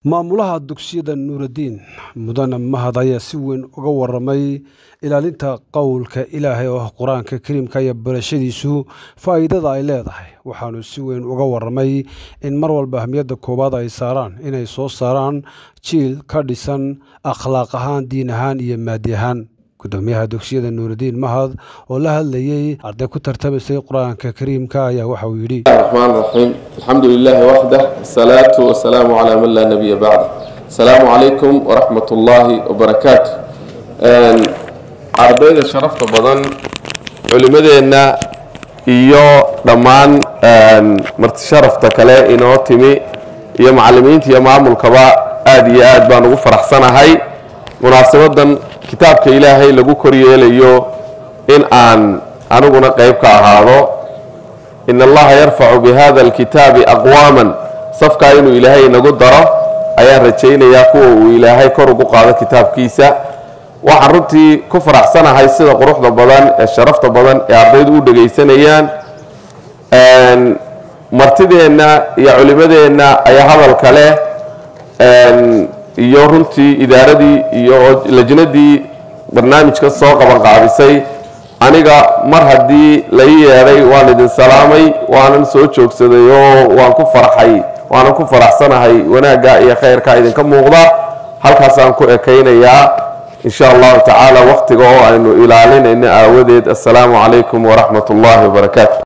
maamulaha dugsiyada nuuraddiin mudane mahad ayaa si weyn uga waramay ilaalinta qowlka ilaahay oo ah qur-aanka kariimka iyo barashadiisu faa'iidada ay leedahay waxaanu si weyn uga waramay in mar walba ahmiyadda koowaad ay saaraan inay soo saaraan jiil ka dhisan akhlaaq ahaan diin ahaan iyo maadi ahaan gudoomiyaha dugsiyada nuuraddiin mahad oo la hadlayey arday ku tartamaysay qur-aanka kariimka ayaa waxa uu yidhi الرحمن الرحيم الحمد لله وحده الصلاة والسلام على من لا نبي بعده السلام عليكم ورحمة الله وبركاته ardayda sharafta badan culimadeenna iyo dhammaan marti sharafta kale inoo timi iyo macalimiinta iyo maamulkaba aada iyo aad baan ugu faraxsanahay munaasabadan kitaabka ilaahay lagu koryeelayo in aan aniguna qeyb ka ahaado in allaha yarfacu bihada alkitaabi aqwaaman safkaa inuu ilaahay inagu daro ayaan rajaynayaa kuwa uu ilaahay kor ugu qaado kitaabkiisa waxaan runtii ku faraxsanahay sida quruxda badan ee sharafta badan ee ardaydu u dhegaysanayaan martideenna iyo culimadeenna ayaa hadalka leh iyo runtii idaaradii iyo lajnadii barnaamijka soo qabanqaabisay aniga mar haddii lai yeedhay waan idin salaamay waanan soo joogsaday oo waan ku farxay waanan ku faraxsanahay wanaagga iyo khayrka idinka muuqda halkaasaan ku ekaynayaa in sha allahu tacaala wakhtiga oo aynu ilaalinayno aawadeed assalaamu calaykum waraxmat ullahi wabarakaatu